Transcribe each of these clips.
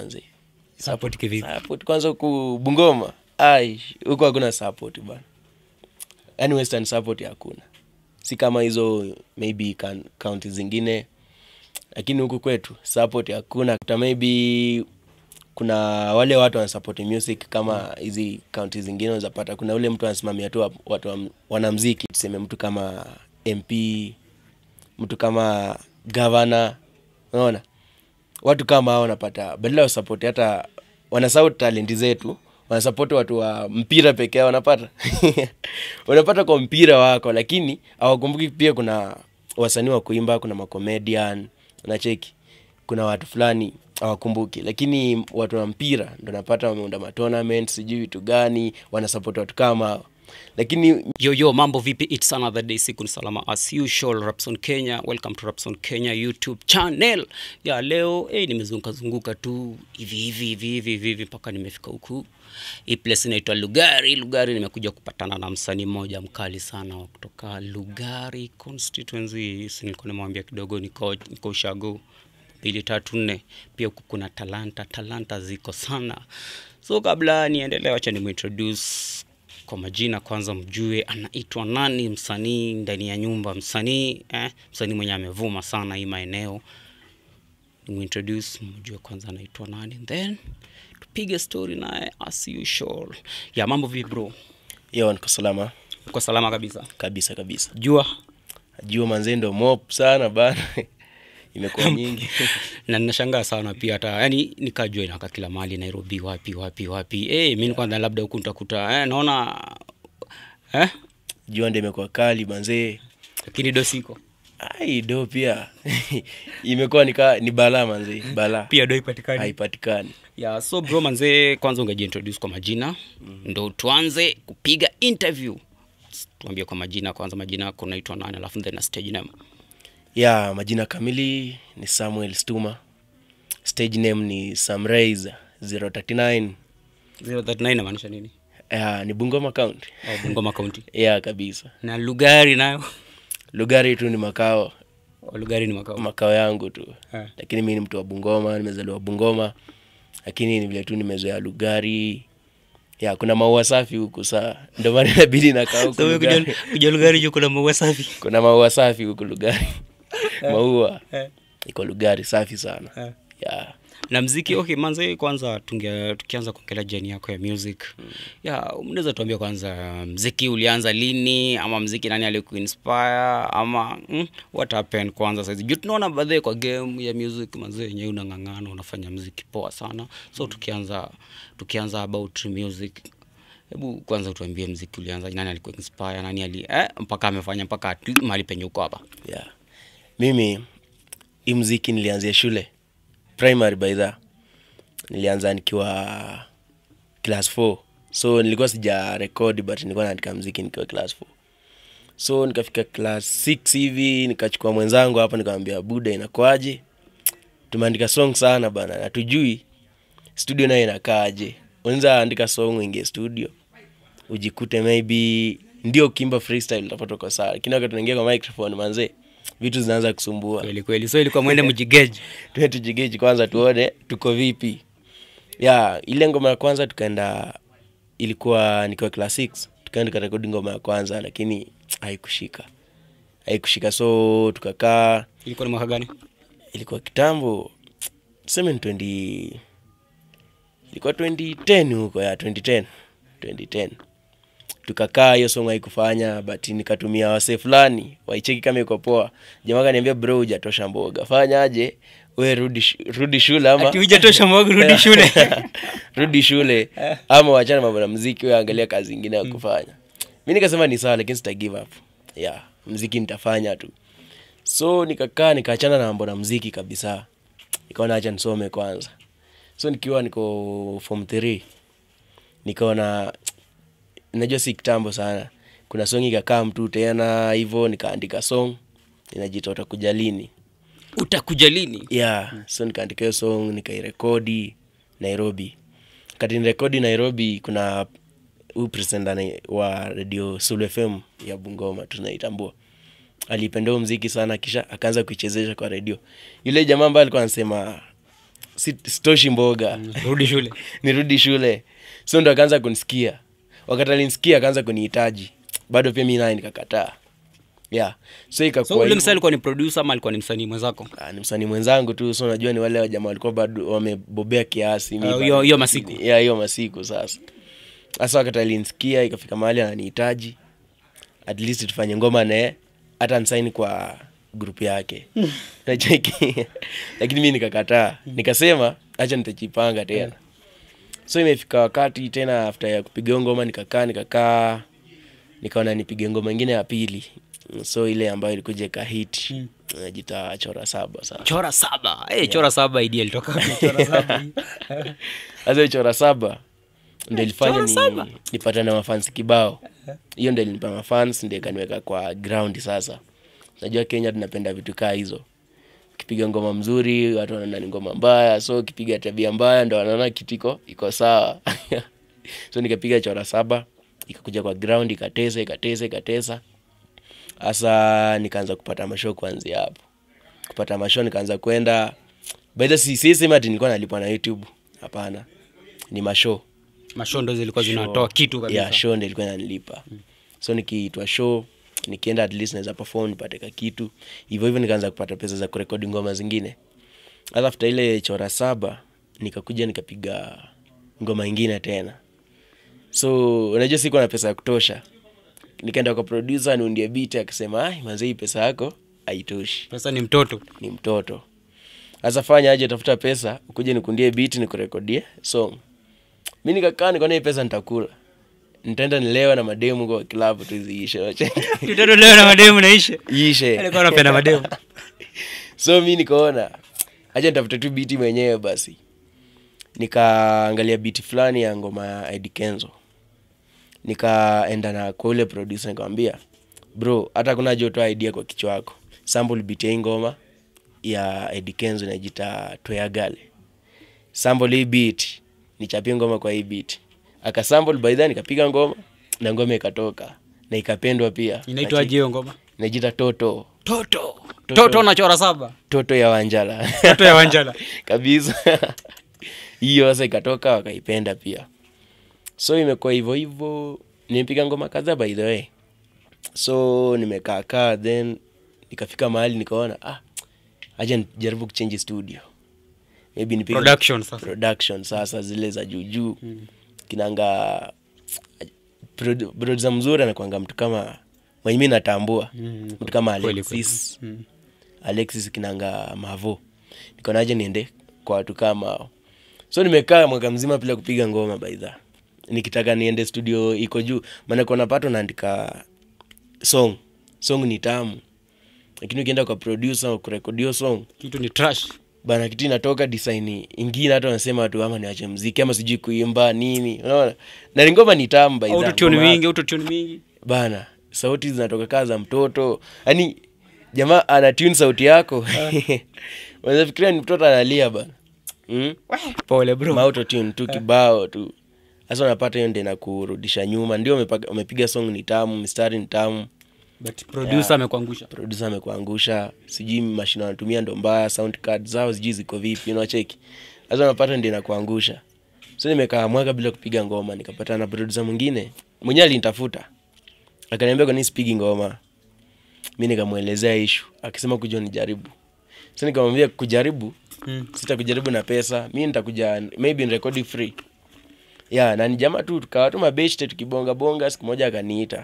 manzi support kivipi support kwanza huku bungoma ai huku hakuna support bana yaani western support hakuna si kama hizo maybe kan- county zingine lakini huku kwetu support hakuna Kuta maybe kuna wale watu wanasupport music kama hizi kaunti zingine unazapata kuna ule mtu anasimamia tu wa- watu wa, wanamziki tuseme mtu kama mp mtu kama gavana unaona watu kama hao wanapata badala ya usapoti hata wanasau talenti zetu wanasapoti watu wa mpira peke yao wanapata wanapata kwa mpira wako lakini hawakumbuki pia kuna wasanii wa kuimba kuna macomedian nacheki kuna watu fulani hawakumbuki lakini watu wa mpira ndo napata wameunda matournament sijui vitu gani wanasapoti watu kama hao lakini yo yo mambo vipi its another day siku ni salama as usual rapson kenya welcome to rapson kenya youtube channel ya leo hey, nimezunguka zunguka tu hivi hivi hivi hivi hivi hivi mpaka nimefika huku hii place inaitwa lugari lugari nimekuja kupatana na msanii mmoja mkali sana wa kutoka lugari constituency Si nilikuwa nimwambia kidogo niko, niko ushago mbili tatu nne pia huku kuna talanta talanta ziko sana so kabla niendelee wacha nimuintroduce kwa majina kwanza mjue anaitwa nani msanii ndani ya nyumba msanii eh, msanii mwenye amevuma sana hii maeneo nimuintroduce mjue kwanza anaitwa nani then tupige story naye as usual ya mambo vipi bro yo niko salama uko salama kabisa kabisa kabisa jua jua manzee ndo mop sana bana imekuwa nyingi na ninashangaa sana pia hata yani nikajua inaka kila mahali nairobi wapi wapi wapi hey, mi kwanza labda huku nitakuta eh, naona eh? jua ndo imekuwa kali manzee lakini dosiko ai do pia imekuwa nika ni balaa manzee balaa pia do ipatikani haipatikani ya so bro manzee kwanza ungejiintroduce kwa majina mm. ndo tuanze kupiga interview tuambie kwa majina kwanza majina yako unaitwa nani alafu then na stage name ya majina kamili ni samuel stuma stage name ni samrais 039 039 inamaanisha nini ya, ni bungoma county au bungoma county ya kabisa na lugari nayo lugari tu ni makao Oh, lugari ni makao makao yangu tu Eh. lakini mi ni mtu wa bungoma nimezaliwa bungoma lakini ni vile tu nimezoea lugari ya kuna maua safi huku saa ndio maana inabidi nakaa huku so wewe Lugari. kuja, kuja lugari juu kuna maua safi kuna maua safi huku lugari maua Eh. iko lugari safi sana Eh. ya na mziki okay manze kwanza tunge, tukianza kuongelea jeni yako ya music mm. ya mnaweza tuambia kwanza mziki ulianza lini ama mziki nani alikuinspire ama mm, what happened kwanza saizi juu tunaona baadhi kwa game ya music manze yenyewe unang'ang'ana unafanya mziki poa sana so tukianza tukianza about music hebu kwanza tuambie mziki ulianza nani alikuinspire nani ali eh, mpaka amefanya mpaka at- mahali penye uko hapa ya mimi hii mziki nilianzia shule primary by the nilianza nikiwa class 4 so nilikuwa sija rekodi but nilikuwa naandika mziki nikiwa class 4 so nikafika class 6 hivi nikachukua mwenzangu hapa nikamwambia buda inakwaje tumeandika song sana bana natujui studio nayo inakaaje unaweza andika song uingie studio ujikute maybe ndio ukimba freestyle utapata uko sawa lakini wakati unaingia kwa microphone manze vitu zinaanza kusumbua kweli kweli so ilikuwa mwende mjigeji tuwe tujigeji kwanza tuone tuko vipi ya ile ngoma ya kwanza tukaenda ilikuwa nikiwa class 6 tukaenda tukarekodi ngoma ya kwanza lakini haikushika haikushika so tukakaa ilikuwa ni mwaka gani ilikuwa kitambo tuseme ni 20 ilikuwa 2010 huko ya 2010 2010 tukakaa hiyo song haikufanya but nikatumia wase fulani waicheki kama iko poa jamaa kaniambia bro hujatosha mboga fanya aje we rudi, sh- rudi shule ama ati hujatosha mwagu rudi shule rudi shule ama wachana mambo na mziki we angalia kazi ingine ya kufanya mi nikasema ni sawa lakini sita give up yeah mziki nitafanya tu so nikakaa nikaachana na mambo na mziki kabisa nikaona acha nisome kwanza so nikiwa niko form 3 nikaona najua si kitambo sana kuna song ikakaa mtu tena hivyo nikaandika song inajita utakuja lini utakuja lini yeah so nikaandika hiyo song nikairekodi nairobi kati nirekodi nairobi kuna huyu president ana- wa radio Sulu fm ya bungoma tunaitambua alipenda huo mziki sana kisha akaanza kuichezesha kwa redio yule jamaa ambaye alikuwa anasema sit- sitoshi mboga rudi shule nirudi shule so ndo akaanza kunisikia wakati alinisikia akaanza kunihitaji bado pia mi naye nikakataa yeah so so ikakuwa ule hivyo. msee alikuwa ni producer ama alikuwa ni msanii mwenzako Ah, ni msanii mwenzangu tu so unajua ni wale wajamaa walikuwa bado wamebobea kiasi mi Ah, bado- hiyo- hiyo masiku. ya hiyo masiku sasa sasa wakati alinisikia ikafika mahali ananihitaji at least tufanye ngoma naye hata nsaini kwa grupu yake Unacheki? lakini mi nikakataa nikasema hacha nitachipanga tena so imefika wakati tena after ya kupiga hiyo ngoma nikakaa nikakaa nikaona nipige ngoma ingine ya pili so ile ambayo ilikuja ikahit najita chora saba sasa chora saba hey, chora saba idea ilitoka wapi? chora saba sasa hiyo chora saba ndo ilifanya Chora ni, saba? nipata na mafans kibao hiyo ndo ilinipa mafans ndo ikaniweka kwa ground sasa najua kenya tunapenda vitu kaa hizo ukipiga ngoma mzuri watu wanaona ni ngoma mbaya so ukipiga tabia mbaya ndo wanaona kitu iko iko sawa so nikapiga chora saba ikakuja kwa ground ikatesa ikatesa ikatesa hasa nikaanza kupata mashow kuanzia hapo kupata mashow nikaanza kwenda baidha sisema ati nilikuwa nalipwa na youtube hapana ni mashow mashow ndo zilikuwa zinatoa kitu kabisa ya show ndo ilikuwa inanilipa so nikiitwa show nikienda at least naweza perform nipate ka kitu hivyo hivyo nikaanza kupata pesa za kurekodi ngoma zingine hata after ile chora saba nikakuja nikapiga ngoma ingine tena so unajua sikuwa na pesa ya kutosha nikaenda kwa producer niundie beat akasema ai manze hii pesa yako haitoshi pesa ni mtoto ni mtoto sasa fanya aje tafuta pesa ukuje nikundie beat nikurekodie song mi nikakaa nikaona hii pesa nitakula nitaenda nilewa na mademu kwa kilabu tu ziishe mtoto leo na mademu naishe ishe alikuwa anapenda mademu so mi nikaona acha nitafute tu biti mwenyewe basi nikaangalia biti fulani ya ngoma ya Eddie Kenzo nikaenda na kwa ule producer nikamwambia bro hata kuna jotoa idea kwa kichwa wako sample beat ya hii ngoma ya Eddie Kenzo inajita Toya Gale sample hii beat nichapie ngoma kwa hii beat akasample by then nikapiga ngoma na ngoma ikatoka na ikapendwa pia inaitwaje hiyo ngoma inajita toto toto toto na chora saba toto ya wanjala toto ya wanjala kabisa hiyo sasa ikatoka wakaipenda pia so imekuwa hivyo hivyo nimepiga ngoma kadhaa by the way so nimekaakaa then nikafika mahali nikaona ah acha nijaribu kuchange studio maybe nipige production sasa production sasa zile za juujuu mm. kinanga produ- producer mzuri anakwanga mtu kama mwenye mi natambua Mm, mtu kama kweli, alexis kweli. Mm. alexis kinanga mavo nikonaje niende kwa watu kama hao so nimekaa mwaka mzima bila kupiga ngoma baidha nikitaka niende studio iko juu maana kuna pato naandika song song ni tamu lakini ukienda kwa producer kurekodio song kitu ni trash bana kitu inatoka design ingine hata wanasema watu ama niache mziki ama sijui kuimba nini unaona na ni ngoma ni tamu by the- autotune ngoma- mingi autotune mingi bana sauti zinatoka kaa za mtoto yaani jamaa ana tune sauti yako unafikiria ni mtoto analia bana mm? pole bro mauto tune tu kibao tu sasa unapata hiyo ndio inakurudisha nyuma ndio umepaga- umepiga song ni tamu mistari ni tamu but producer amekuangusha producer amekuangusha sijui mashine wanatumia ndo mbaya sound card zao sijui ziko vipi unacheki sasa unapata ndio inakuangusha so nimekaa mwaka bila kupiga ngoma nikapata na producer mwingine mwenyewe alinitafuta akaniambia kwa nini sipigi ngoma mi nikamwelezea ishu akisema kuja nijaribu so nikamwambia kujaribu Mm. sitakujaribu na pesa mi nitakuja maybe nirekodi free ya na ni jamaa tu tukawa tu mabeshte tukibonga bonga siku moja akaniita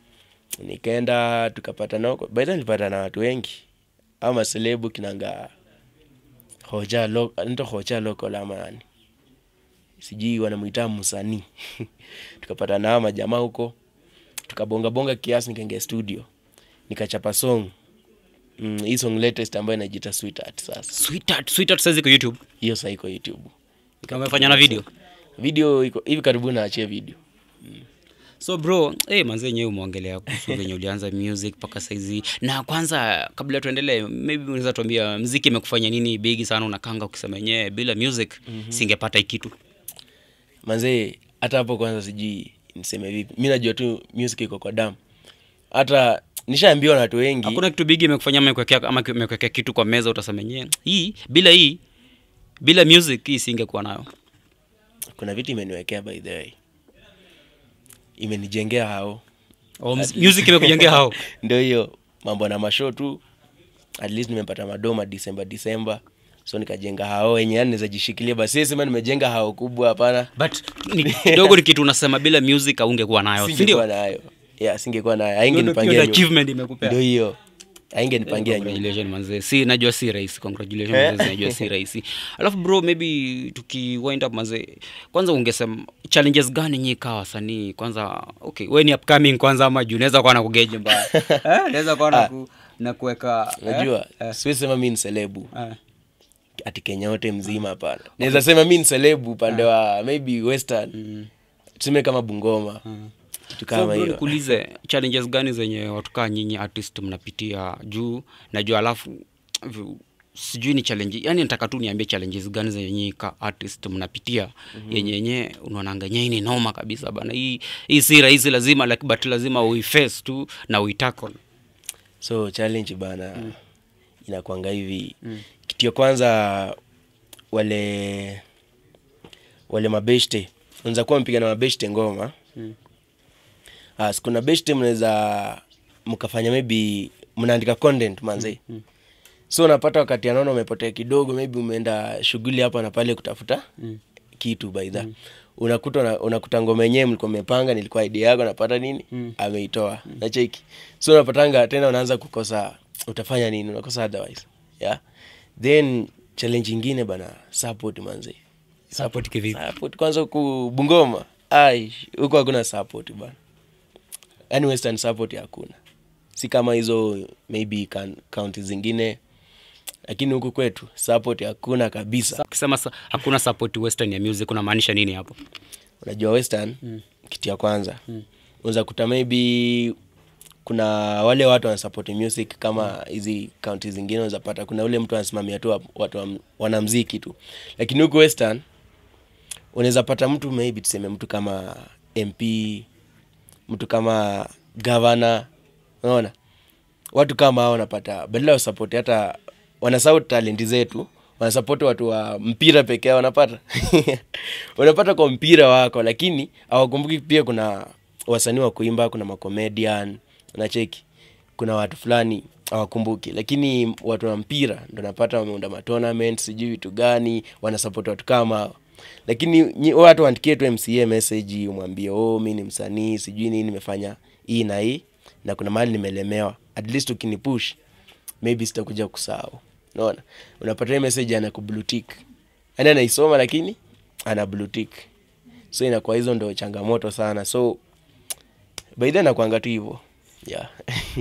nikaenda tukapata nao baidha nilipata na watu wengi au maselebu kinanga hoja lo, nito hoja local ama nani sijui wanamwita msanii tukapata nao majamaa huko tukabonga bonga kiasi nikaingia studio nikachapa song mm, hii song latest ambayo inajiita sweetheart sasa sweetheart sweetheart sasa iko youtube hiyo saa iko youtube kama umefanya na video video iko hivi karibuni naachia video so bro hey, manzi yenyewe umeongelea kuhusu venye ulianza music mpaka saizi na kwanza kabla tuendelee maybe unaweza tuambia mziki imekufanya nini bigi sana unakanga ukisema yenyewe bila music mm-hmm. singepata hii kitu manzee hata hapo kwanza sijui niseme vipi mi najua tu music iko kwa damu hata nishaambiwa na watu wengi hakuna kitu bigi imekufanya ama imekuwekea- ama imekuwekea kitu kwa meza utasema yenyewe hii bila hii bila music hii singekuwa nayo kuna vitu imeniwekea by the way imenijengea hao oh, mus- music imekujengea hao ndio hiyo mambo na mashow tu at least nimepata madoma disemba disemba so nikajenga hao wenye yani naweza jishikilia basi sema nimejenga hao kubwa hapana but ni, kidogo ni kitu unasema bila music aungekuwa nayo si singekuwa ndio nayo yeah singekuwa nayo Hiyo haingenipangia ndio nyuma. achievement imekupea ndio hiyo haingenipangia nyuma congratulations manze si najua si rahisi congratulations Eh. manze najua si rahisi alafu bro maybe tuki wind up manze kwanza ungesema challenges gani nyi kaa wasanii kwanza okay we ni upcoming kwanza ama juu naweza kuwa na kugeje mbaya eh naweza kuwa na ku, na kuweka eh? unajua eh, siwezi sema mi ni selebu eh. ati kenya yote mzima hapana naweza sema mi ni selebu upande wa maybe western tuseme kama bungoma kitu So, kama bro, hiyo nikuulize challenges gani zenye watu kaa nyinyi artist mnapitia juu najua alafu vu- sijui ni challenge yani nataka tu niambie challenges gani zenye nyinyi ka artist mnapitia mm-hmm. yenye yenye unaonanga yenye hii ni noma kabisa bana hii hii si rahisi lazima like, but lazima uiface tu na uitakon so challenge bana mm. inakwanga hivi mm. kitu ya kwanza wale wale mabeshte unaweza kuwa mpiga na mabeshte ngoma Mm. As, kuna beshte mnaweza mkafanya maybe mnaandika content manze Mm. so unapata wakati anaona umepotea kidogo maybe umeenda shughuli hapa na pale kutafuta Mm. kitu baidha mm. unakuta una- unakuta ngoma yenyewe mlikuwa mmepanga nilikuwa idea yako napata nini Mm. ameitoa mm. nacheki so unapatanga tena unaanza kukosa utafanya nini unakosa otherwise yeah then challenge ingine bana support manze support kivipi support kwanza huku bungoma ai huku hakuna support bana yani western support hakuna si kama hizo maybe kan- county zingine lakini huku kwetu support hakuna kabisa ukisema sa- hakuna support western ya music unamaanisha nini hapo unajua western mm. kitu ya kwanza mm. unaweza kuta maybe kuna wale watu wanasupport music kama hizi kaunti zingine unaweza pata kuna ule mtu anasimamia tu wa- watu wa- wanamziki tu lakini huku western unaweza pata mtu maybe tuseme mtu kama mp mtu kama gavana unaona watu kama hao wanapata badala ya usapoti hata wanasau talenti zetu wanasapoti watu wa mpira pekee yao wanapata unapata kwa mpira wako lakini hawakumbuki pia kuna wasanii wa kuimba kuna macomedian unacheki kuna watu fulani hawakumbuki lakini watu wa mpira ndo napata wameunda matournament sijui vitu gani wanasapoti watu kama hao lakini nyi- watu waandikie tu mca message umwambie oh mi ni msanii sijui nini nimefanya hii na hii na kuna mahali nimelemewa at least ukinipush maybe sitakuja kusahau unaona unapata hii message ana kublutik yani anaisoma lakini ana blutik so inakuwa hizo ndo changamoto sana so baidha nakwanga tu hivo yeah.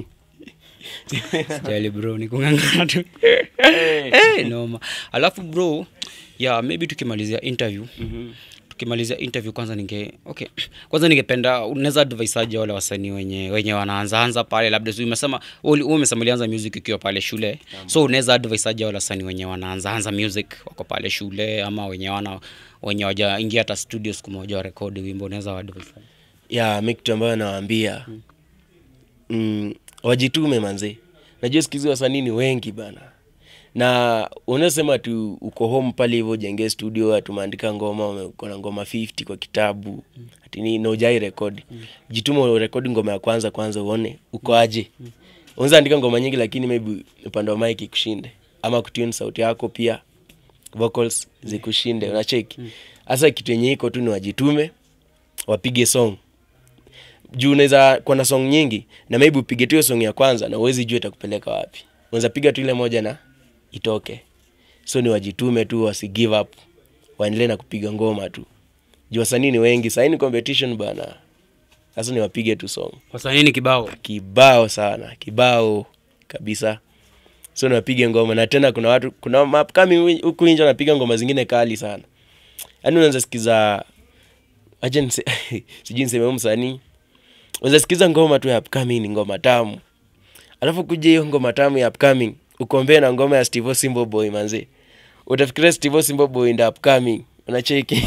Sijali bro ni kung'ang'ana tu hey, noma alafu bro ya maybe tukimalizia interview mm-hmm. tukimalizia interview kwanza ninge okay kwanza ningependa unaweza advise aje wale wasanii wenye wenye wanaanzaanza pale labda si umesema wewe uli- umesema ulianza music ukiwa pale shule so unaweza advise aje wale wasanii wenye wanaanzaanza music wako pale shule ama wenye wana wenye wajaingia hata studio siku moja warekodi wimbo unaweza waadvise aje? ya mi kitu ambayo nawaambia mm, wajitume manze najua sikizi wasanii ni wengi bana na unasema tu uko home pale hivyo jenge studio atumeandika ngoma ume- uko na ngoma 50 kwa kitabu ati ni naujai rekodi jituma urekodi ngoma ya kwanza kwanza uone uko aje unaweza andika ngoma nyingi lakini maybe upande wa mic ikushinde ama kutune sauti yako pia vocals zikushinde unacheki hasa kitu yenye iko tu ni wajitume wapige song juu unaweza kuwa na song nyingi na maybe upige tu hiyo song ya kwanza na uwezi jua itakupeleka wapi unaweza piga tu ile moja na itoke so ni wajitume tu wasi give up waendelee na kupiga ngoma tu juu wasanii ni wengi sahii ni competition bana sasa ni wapige tu song wasanii ni kibao kibao sana kibao kabisa so niwapige ngoma na tena kuna watu kuna mapkami huku nje wanapiga ngoma zingine kali sana yaani unaweza sikiza acha nise, sijui niseme huyu msanii unaweza sikiza ngoma tu ya upcoming ni ngoma tamu alafu kuja hiyo ngoma tamu ya upcoming ukombee na ngoma ya Steve Simbo Boy manzi utafikiria Steve Simbo Boy ndio upcoming unacheki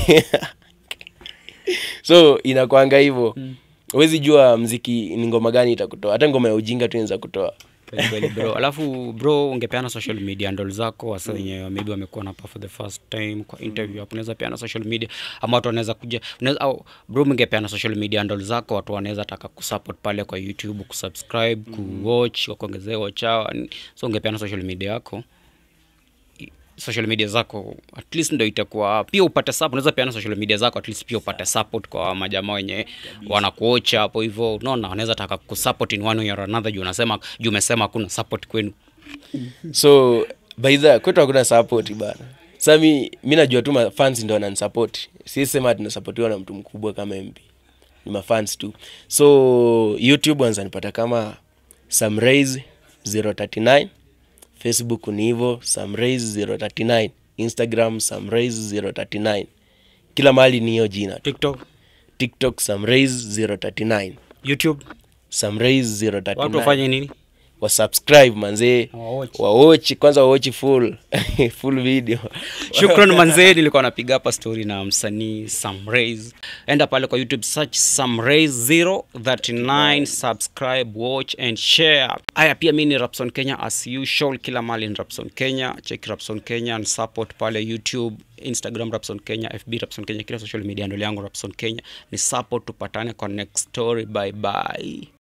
so inakwanga hivyo huwezi jua mziki ni ngoma gani itakutoa hata ngoma ya ujinga tu inaweza kutoa Kweli kweli bro alafu bro ungepeana social media handle zako wasa wenye maybe wamekuwa napa for the first time kwa interview hapo unaweza peana social media ama watu wanaweza kuja unaweza au bro mngepeana social media handle zako watu wanaweza taka kusupport pale kwa youtube kusubscribe kuwatch wakuongezea watch hour so ungepeana social media yako social media zako at least ndo itakuwa pia upate support unaweza peana social media zako at least pia upate support kwa majamaa wenye wanakuocha hapo hivyo unaona wanaweza taka kusupport in one way or another juu unasema juu umesema hakuna support kwenu so baidha kwetu hakuna support bana sa mi, mi najua tu mafans ndo wananisupport sisema tunasapotiwa na mtu mkubwa kama mp ni mafans tu so youtube wanzanipata kama samraise 039 facebook ni hivo samraise 039 instagram samraise 039 kila mahali ni hiyo jina tiktok tiktok samraise 039 youtube samraise watu 039 wafanye nini wasubscribe manzee Wawatch. wawochi kwanza wawochi full full video shukran manzee nilikuwa napiga hapa story na msanii samraise enda pale kwa youtube search samraise 039 subscribe watch and share haya pia mi ni rapson kenya as usual kila mali ni rapson kenya check rapson kenya and support pale youtube instagram rapson kenya fb rapson kenya kila social media ndole yangu rapson kenya ni support tupatane kwa next story bye bye